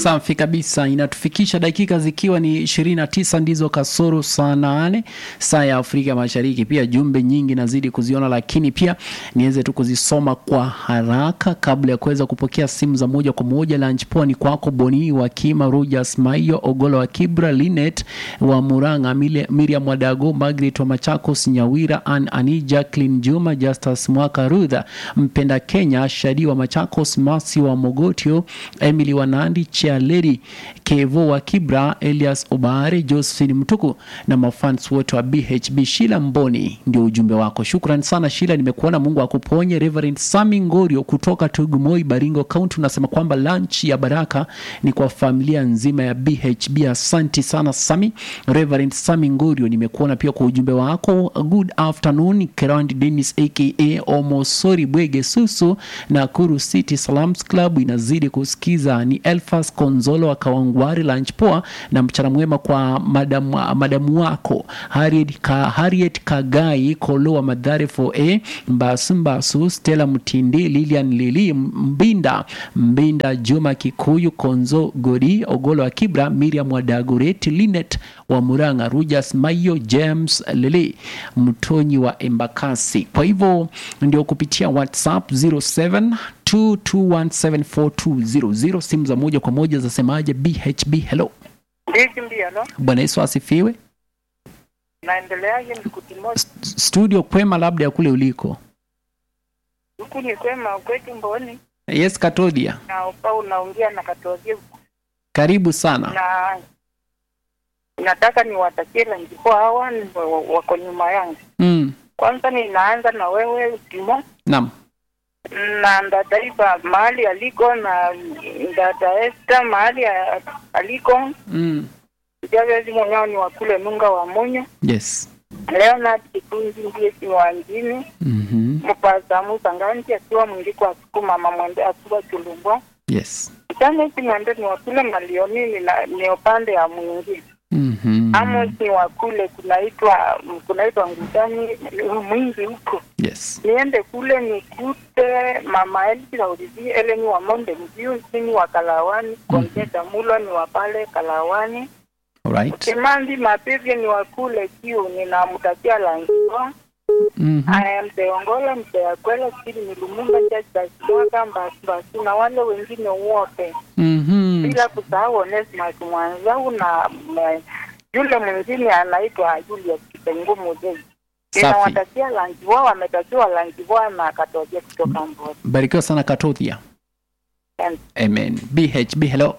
Safi kabisa, inatufikisha dakika zikiwa ni 29 ndizo kasoro saa nane saa ya Afrika Mashariki. Pia jumbe nyingi nazidi kuziona, lakini pia niweze tu kuzisoma kwa haraka kabla ya kuweza kupokea simu za moja kwa moja. Lunch poa ni kwako Boni wa Kima, Rogers Maiyo, Ogolo wa Kibra, Linet wa Muranga, Mile- Miriam Wadago, Margaret wa Machakos, Nyawira, Ann Ani, Jacqueline Juma, Justus Mwaka, Rudha Mpenda Kenya, Shadi wa Machakos, Masi wa Mogotio, Emily wa Nandi, Chialedi Kevo wa Kibra, Elias Obare, Josephine Mtuku na mafans wote wa BHB. Shila Mboni ndio ujumbe wako. Shukran sana Shila, nimekuona. Mungu akuponye. Reverend Sami Ngorio kutoka Tugumoi, Baringo County unasema kwamba lunch ya baraka ni kwa familia nzima ya BHB. Asanti sana Sami. Reverend Sami Ngorio, nimekuona pia kwa ujumbe wako. Good afternoon Kerand Dennis aka Omosori Bwege Susu na Kuru City Salams Club inazidi kusikiza. Ni Elfas Konzolo wa Kawangwari, lunch poa na mchana mwema kwa madamu, madamu wako Harriet, Ka, Harriet Kagai Kolo wa Madhare 4A Mbasu Mbasu Stella Mtindi Lilian Lili Mbinda Mbinda Juma Kikuyu Konzo Godi Ogolo wa Kibra Miriam wa Dagoret Linet wa Muranga Rujas Mayo James Lili Mtonyi wa Embakasi. Kwa hivyo ndio kupitia WhatsApp 07 2217420 simu za moja kwa moja zasemaje? BHB hello. Ndiki mbiano Bwana Yesu asifiwe. naendeleaje nikutimoja S- Studio kwema, labda ya kule uliko. huku ni kwema kwetu Mboni Yes, Katodia, na upa unaongea na Katozie karibu sana. na nataka niwatakie lanjipo hawa ni wa- wa- wako nyuma yangu. Mm. Kwanza ninaanza na wewe Timo Naam. na dada Iva mahali aliko na dada Esther mahali a- aliko Mm. Javezi mwenyewe ni wakule nunga wa munyo Yes. Leonard Kitunzi ndiye kiwanjini Mhm. mupaza musanganji akiwa mwingiko asiku mama mwende akiwa chulumbwa Yes. Chane kimwende ni wakule malionini na ni upande ya mwingi Mhm. Amos ni wakule kunaitwa kunaitwa ngutani mwingi huko Yes. niende kule nikute mama Elsi Laurizi ele ni wa Monde Mbiu sini wa Kalawani Konteta Mulo ni wa pale Kalawani Alright. Kimandi Mapivye ni wa kule Kiu ninamtakia langiwa Mhm. Aya mteongola mteakwela sili ni Lumumba Church Basimwaka Mbasi Mbasi na wale wengine wote Mhm. bila kusahau Onesmus Mwanzau na m- yule mwingine anaitwa Julius Kipengumu Dei. Safi. Ninawatakia lanjiwa, wametakiwa lanjiwa na katokea kutoka Mboni. Barikiwa sana Katodia. Asante. Amen. BHB hello.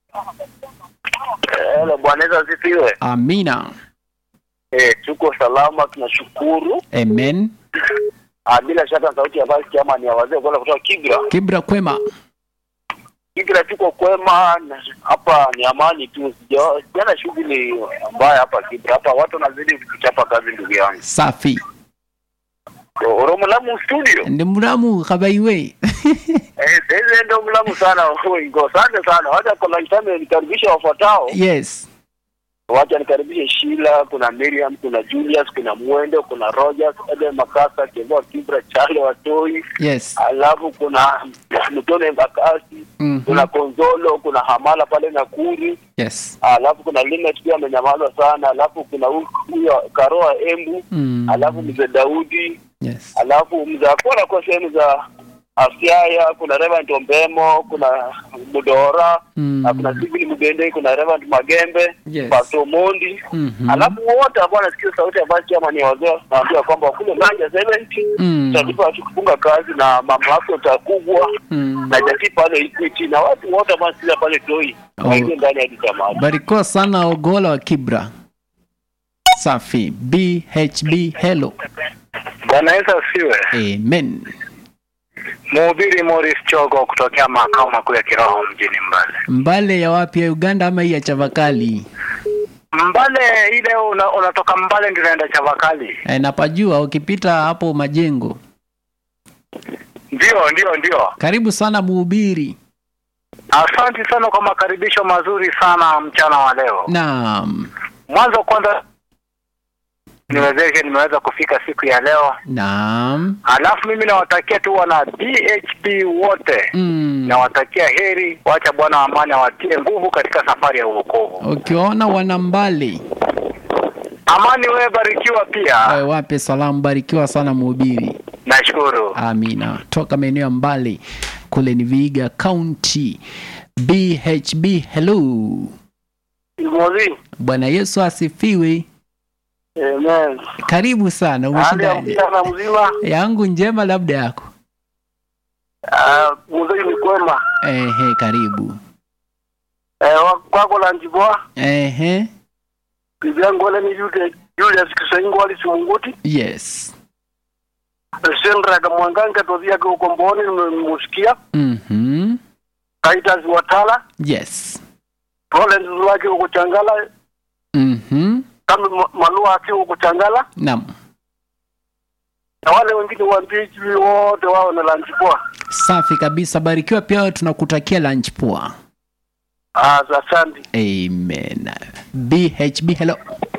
Hello, Bwana Yesu asifiwe. Amina. Eh, tuko salama, tunashukuru. Amen. Ah, bila shaka sauti ya basi chama ni ya wazee kwa kutoka Kibra. Kibra kwema. Kibra tuko kwema, na hapa ni amani tu. Sija- Sijana shughuli mbaya hapa Kibra. Hapa watu wanazidi kuchapa kazi ndugu yangu. Safi. Oromo Lamu studio. Ndi muramu kabaiwe. Eh, sasa ndio mlamu sana. Ngo asante sana. Wacha kwa lunch time nikaribisha wafuatao. yes. Wacha nikaribishe Sheila, kuna Miriam, kuna Julius, kuna Mwendo, kuna Rogers, Eden Makasa, Kevoa Kibra, Chale Watoi, Yes. alafu kuna Mtone Mbakasi, Mhm. kuna Konzolo, kuna Hamala pale Nakuru, Yes. alafu kuna Linet pia amenyamaza sana, alafu kuna hu- huyo Karoa Embu, Mm. alafu mzee Daudi, Yes. alafu mzee Akora kwa sehemu za Asiaya, kuna Reverend Ombemo, kuna Mudora, Mm. na kuna Sibili Mugende, kuna Reverend Magembe, Yes. Pastor Mondi, Mhm. alafu wote ambao wanasikia sauti ya basi chama ni wazee, naambia kwamba kule Nganja 70 Mm. tutalipa tukifunga kazi na mama wake utakubwa Mm. na jati pale Equity na watu wote ambao wanasikia pale Toi Oh. waingie ndani ya chama. Barikiwa sana Ogola wa Kibra. Safi. BHB hello. Bwana Yesu asifiwe. Amen. Mhubiri Morris Chogo kutokea makao makuu ya kiroho mjini Mbale. Mbale ya wapi ya Uganda ama hii ya Chavakali? Mbale ile una, unatoka Mbale ndio unaenda Chavakali. E, napajua ukipita hapo majengo. Ndio, ndio, ndio. Karibu sana mhubiri. Asante sana kwa makaribisho mazuri sana mchana wa leo. Naam. Mwanzo kwanza niwezeshe nimeweza kufika siku ya leo. Naam. Alafu mimi nawatakia tu wana BHB wote Mm. nawatakia heri, wacha Bwana wa amani awatie nguvu katika safari ya uokovu. Ukiwaona wanambali Amani, wewe barikiwa pia. wawe wape salamu, barikiwa sana mhubiri. Nashukuru. Amina. Toka maeneo ya mbali kule ni Vihiga County. BHB, hello. Mozi. Bwana Yesu asifiwe. Amen. Karibu sana. Hali ya Umeshindaje? mchana mzima. Yangu njema, labda yako. Ah, mzee ni kwema. Ehe, karibu. Eh, wa- kwako la njiboa. Ehe, Bibi yangu wale ni Julius Julius Kisaingo wali Simunguti. yes. Sendra kamwanganga tozi yake uko Mboni nimemusikia. Mhm. Titus Watala. Yes. Rollins wake uko Changala. Mhm. Kama Ma- Malua akiwa uko Changala. Naam. Na wale wengine wa PHP wote wao na la njiboa. Safi kabisa. Barikiwa pia wewe, tunakutakia lunch poa. Ah, asante. Amen. BHB, hello.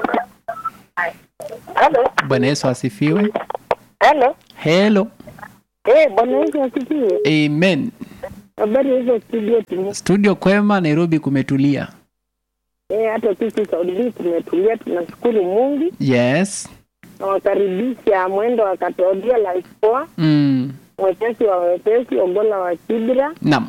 Hello. Bwana Yesu asifiwe. Hello. Hello. Eh, Bwana Yesu asifiwe. Amen. Habari hizo studio tu. Studio kwema, Nairobi kumetulia. Eh, hata sisi Saudi tumetulia, tunashukuru Mungu. Yes. Nawakaribisha mwendo wa Katodia la Ipoa, Mm. mwepesi wa wepesi, Ogola wa Kibra, Naam.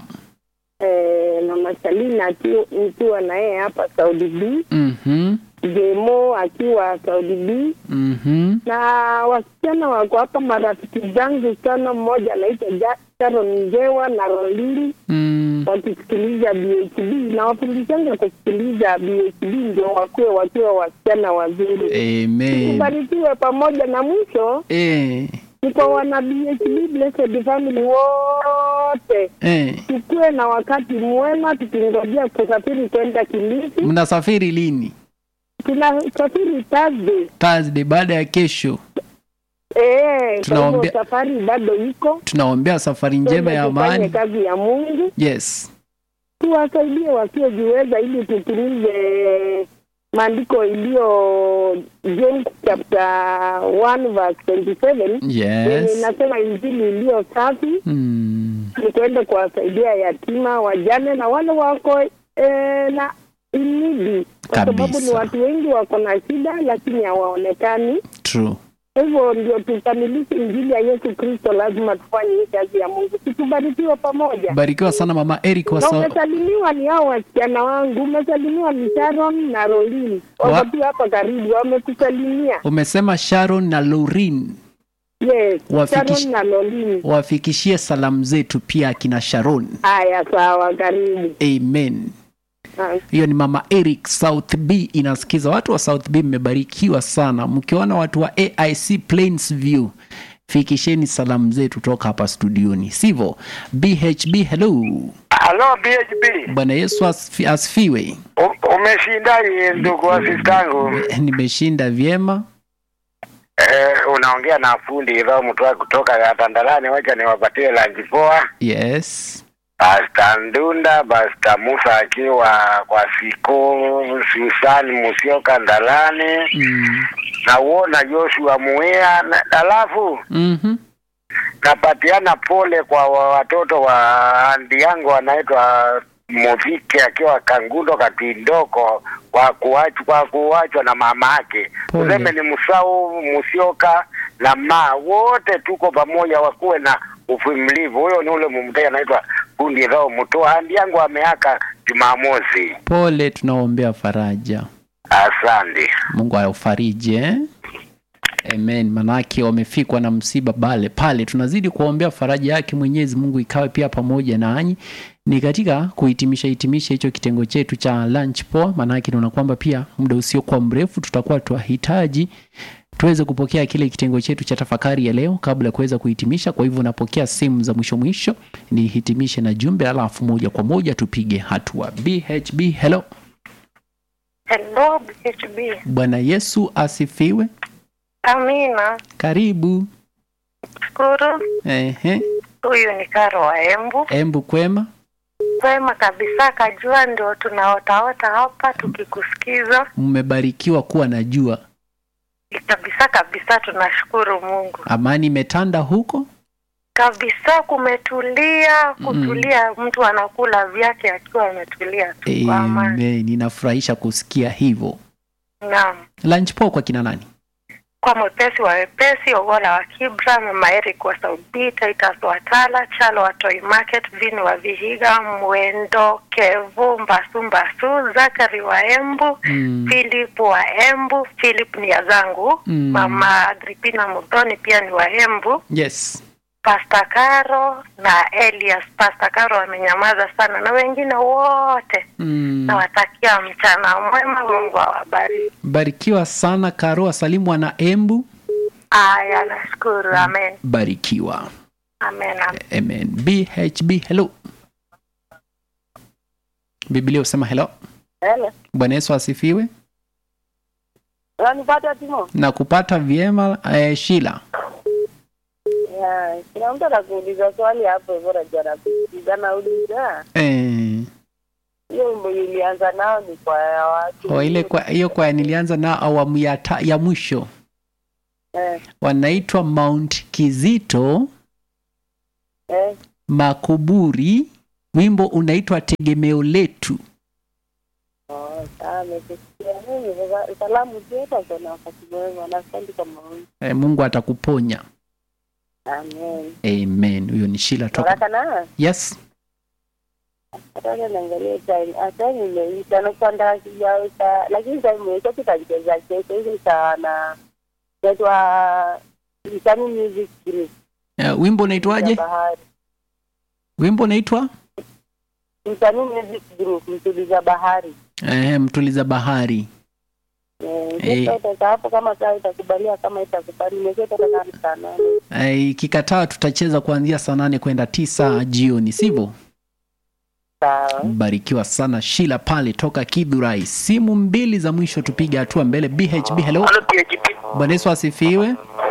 eh, na Mashalini akiwa nikiwa na yeye hapa Saudi B, Mhm. Jemo akiwa Saudi B, Mhm. na wasichana wako hapa, marafiki zangu sana, mmoja anaitwa Ja- Sharon Njewa na Rolili Mm. wakisikiliza BHB na wafundishanga kusikiliza BHB ndio wakuwe wakiwa wasichana wazuri. Amen. Ubarikiwe pamoja na mwisho Eh. ni kwa wana BHB Blessed Family wote, Eh. tukuwe na wakati mwema tukingojea kusafiri kwenda Kilifi. Mnasafiri lini? Tunasafiri Thursday. Thursday baada ya kesho. Eh, kwa hivyo Tunaombea- safari bado iko, Tunaombea safari njema ya Twende tufanye amani. kazi ya Mungu, Yes. tuwasaidie wasiojiweza ili tutimize maandiko iliyo James chapter 1 verse 27 yenye Yes. inasema injili iliyo safi Mm. ni kwenda kuwasaidia yatima, wajane na wale wako eh, na inidi, kwa sababu ni Kabisa. watu wengi wako na shida lakini hawaonekani. True. Kwa hivyo ndio tukamilishe injili ya Yesu Kristo, lazima tufanye hii kazi ya Mungu, tukubarikiwa pamoja. Barikiwa sana mama Eric wa Na so umesalimiwa ni hao wasichana wangu, umesalimiwa ni Sharon na Rolin, Wa- wako tu hapa karibu, wamekusalimia. umesema Sharon na Laurin Yes, Wafikish- Sharon na Rolin. wafikishie salamu zetu pia akina Sharon. Haya, sawa, karibu. Amen. Ah. Hiyo ni mama Eric South B inasikiza. Watu wa South B mmebarikiwa sana, mkiona watu wa AIC Plains View fikisheni salamu zetu toka hapa studioni, sivyo? BHB, hello. Halo BHB. Bwana Yesu asfi- asifiwe. U- Umeshindaje ndugu asistangu? Nimeshinda vyema. Eh, unaongea na fundi Roho mtoa kutoka Tandalani, wacha niwapatie lanji poa. Yes. Pasta Ndunda, Pasta Musa akiwa kwa siku Susan Musioka Ndalani Mm. na uona Joshua Muia na alafu Mhm. napatiana pole kwa wa- watoto wa andi yangu wanaitwa Muvike akiwa Kangundo Katindoko kwa kuachwa kwa kuachwa na mama yake. Pole. Tuseme ni Musau Musioka na ma wote tuko pamoja, wakuwe na uvumilivu. Huyo ni ule mumtei anaitwa Kundi Roho Mtoa. Andi yangu ameaka Jumamosi. Pole, tunaombea faraja. Asante. Mungu aufariji eh? Amen. Manake wamefikwa na msiba pale pale, tunazidi kuwaombea faraja yake Mwenyezi Mungu ikawe pia pamoja nanyi. Ni katika kuhitimisha hitimisha hicho kitengo chetu cha lunch poa, manake tunaona kwamba pia muda usiokuwa mrefu tutakuwa twahitaji tuweze kupokea kile kitengo chetu cha tafakari ya leo kabla ya kuweza kuhitimisha. Kwa hivyo napokea simu za mwisho mwisho, nihitimishe na jumbe, alafu moja kwa moja tupige hatua. BHB, hello. Hello, BHB. Bwana Yesu asifiwe. Amina. Karibu. Shukuru. Ehe. Huyu ni Karo wa Embu. Embu kwema. Kwema kabisa, kajua ndio tunaotaota hapa tukikusikiza. Mmebarikiwa kuwa na jua. kabisa kabisa, tunashukuru Mungu amani imetanda huko kabisa, kumetulia kutulia, mtu anakula vyake akiwa ametulia tu kwa amani. Amen. inafurahisha kusikia hivyo Naam, lunch po kwa kina nani kwa mwepesi wa wepesi, Ogola wa Kibra, Mama Eric wa Saudi, Titus wa Tala, Chalo wa Toy Market, Vini wa Vihiga, Mwendo Kevu, Mbasu Mbasu, Zakari wa Embu, Mm. Philip wa Embu, Philip ni ya zangu, Mm. Mama Agripina Mudhoni pia ni wa Embu, yes Pastor Caro na Elias. Pastor Caro amenyamaza sana na wengine wote mm. nawatakia mchana mwema, Mungu awabariki. barikiwa sana karo asalimu na embu Aya, nashukuru. Amen, barikiwa amen, amen. amen bhb hello biblia husema hello Hele. bwana yesu asifiwe Unanipata Timo? na kupata vyema eh, shila Ya, kuna mtu anakuuliza swali hapo hivyo najua nakuuliza nauliza. eh, Hiyo wimbo ilianza nao ni kwa ya watu. o, ile kwa hiyo kwa nilianza na awamu ya, ta, ya mwisho Eh, wanaitwa mount kizito eh. makuburi wimbo unaitwa tegemeo letu Oh, sawa nimesikia. Mimi sasa salamu zetu kwa wakati mwema na asante kwa maoni. eh, mungu atakuponya Amen. amen huyo ni shila toka Baraka na yes hata naangalia time. Hata nimeisha na kwenda sijaweka lakini time imeisha tutacheza kesho hivi sana. Inaitwa Isani Music Group. eh, wimbo unaitwaje Bahari. wimbo unaitwa Msanii Music Group mtuliza bahari. eh, mtuliza bahari Eh, Eh. sasa utakaa hapo kama saa itakubalia kama itakubali nimesha toka saa nane. eh, ikikataa tutacheza kuanzia saa nane kwenda tisa jioni sivyo Sawa. barikiwa sana shila pale toka kidhurai simu mbili za mwisho tupige hatua mbele bhb hello Halo PHP. bwana yesu asifiwe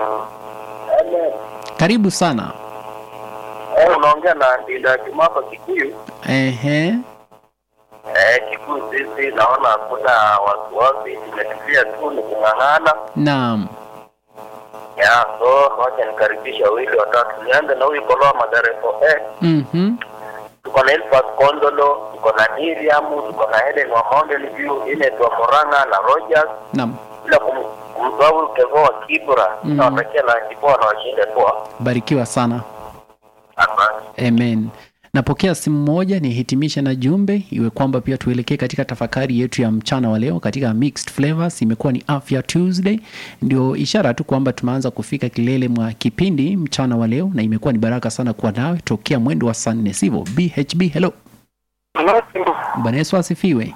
karibu sana Eh, unaongea na Ndinda Kimapa Kikuyu. Ehe. Eh, Kikuyu sisi naona hakuna wasiwasi, tumetulia tu ni kung'ang'ana. naam Ya, so wacha nikaribisha wawili watatu. Nianze na huyu Koloa Madarefo. Eh, Mhm. tuko na Elfas Kondolo, tuko na Miriam, tuko na Helen wa Mountain View, inaitwa Moranga na Rogers, naam bila kum- kumsahau Kevo wa Kibra. Mm. Nawatakia na kipoa na washinde poa. barikiwa sana Asante. amen napokea simu moja nihitimishe na jumbe iwe kwamba pia tuelekee katika tafakari yetu ya mchana wa leo katika mixed flavors imekuwa ni afya tuesday ndio ishara tu kwamba tumeanza kufika kilele mwa kipindi mchana wa leo na imekuwa ni baraka sana kuwa nawe tokea mwendo wa saa nne sivyo bhb hello bwana yesu asifiwe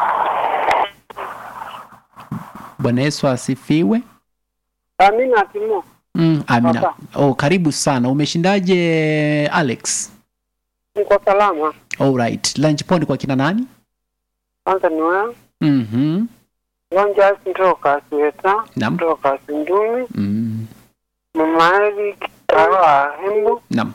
bwana yesu asifiwe Amina Timo. mm, amina Papa. oh, karibu sana umeshindaje alex Niko salama. Alright. lunch pond kwa kina nani Kwanza ni wewe. Mhm. Lonja kutoka Sweta, Naam. kutoka Sindumi, Mm. Mama Eli Kawa Hembu Naam.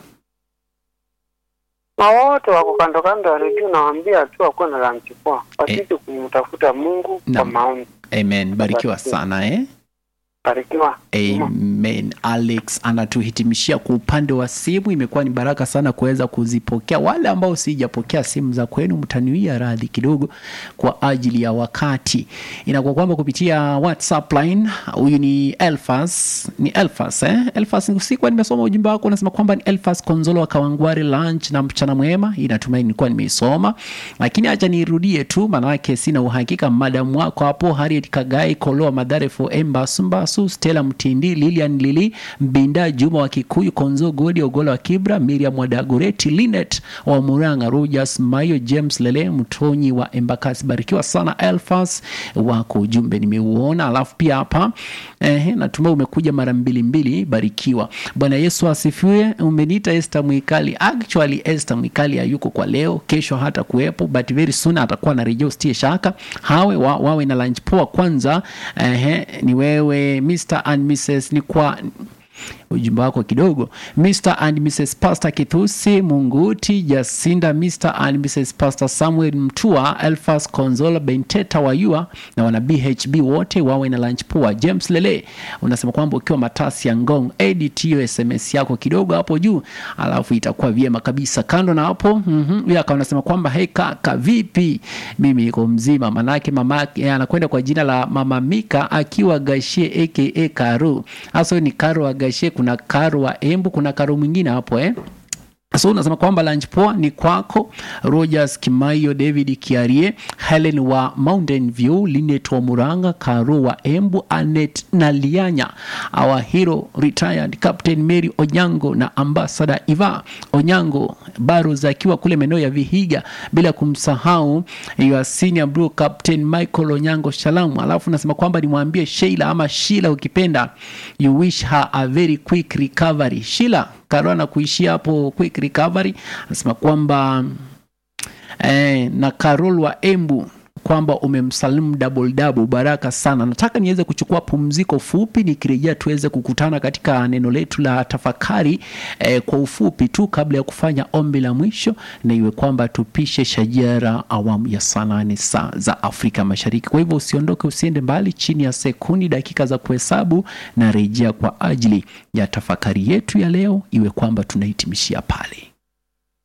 na wote wako kando kando ya redio, nawaambia tu wakuwe na lunch poa, wasije kumtafuta Mungu kwa Naam. maombi. Amen. Barikiwa Barikiwa. sana eh? Barikiwa. Amen. Alex anatuhitimishia kwa upande wa simu. Imekuwa ni baraka sana kuweza kuzipokea. Wale ambao sijapokea simu za kwenu, mtaniwia radhi kidogo kwa ajili ya wakati. Inakuwa kwamba kupitia WhatsApp line, huyu ni Elfas, ni Elfas eh? Elfas, sikuwa nimesoma ujumbe wako, unasema kwamba ni Elfas Konzolo wa Kawangware, lunch na mchana mwema. Inatumai nilikuwa nimeisoma, lakini acha nirudie tu, maanake sina uhakika. Madamu wako hapo Harriet Kagai, Koloa Madhare for Embasumbasu, Stella Mtindi, Lilian Lili Mbinda, Juma wa Kikuyu, Konzo Godi, Ogola wa Kibra, Miriam Wadagoreti, Linet wa Muranga, Rogers Mayo, James Lele Mtonyi wa Embakasi. Barikiwa sana Elfas, wako ujumbe nimeuona. Alafu pia hapa eh, natumai umekuja mara mbili mbili. Barikiwa. Bwana Yesu asifiwe. Umeniita Esther Mwikali. Actually Esther Mwikali hayuko kwa leo, kesho hata kuwepo, but very soon atakuwa na rejea, usitie shaka. Hawe wa, wawe na lunch poa kwanza. Eh, ni wewe Mr and Mrs ni kwa ujumbe wako kidogo. Mr and Mrs Pastor Kithusi Munguti Jacinda, Mr and Mrs Pastor Samuel Mtua, Elfas Konzola Benteta Wayua na wana BHB wote wawe na lunch poa. James Lele unasema kwamba ukiwa matasi ya Ngong, edit hiyo SMS yako kidogo hapo juu, alafu itakuwa vyema kabisa. Kando na hapo mhm, huyu akawa anasema kwamba hey kaka, vipi? Mimi niko mzima, manake mama yake anakwenda kwa jina la Mama Mika akiwa Gashie aka Karo. Hasa ni Karo wa Gashie, kuna Karo wa Embu, kuna Karo mwingine hapo eh so unasema kwamba lunch poa ni kwako Rogers Kimaio, David Kiarie, Helen wa Mountain View, Linet wa Muranga, Karo wa Embu, Anet na Lianya, our hero retired Captain Mary Onyango na Ambassador Iva Onyango Barros akiwa kule maeneo ya Vihiga, bila kumsahau your senior bro Captain Michael Onyango Shalamu. Alafu nasema kwamba nimwambie Sheila ama Sheila ukipenda, you wish her a very quick recovery. Sheila Karo anakuishia hapo quick recovery, anasema kwamba eh, na Carol wa Embu kwamba umemsalimu double double, baraka sana. Nataka niweze kuchukua pumziko fupi, nikirejea tuweze kukutana katika neno letu la tafakari eh, kwa ufupi tu kabla ya kufanya ombi la mwisho, na iwe kwamba tupishe shajara awamu ya saa nane saa za Afrika Mashariki. Kwa hivyo usiondoke, usiende mbali, chini ya sekundi dakika za kuhesabu na rejea kwa ajili ya tafakari yetu ya leo, iwe kwamba tunahitimishia pale.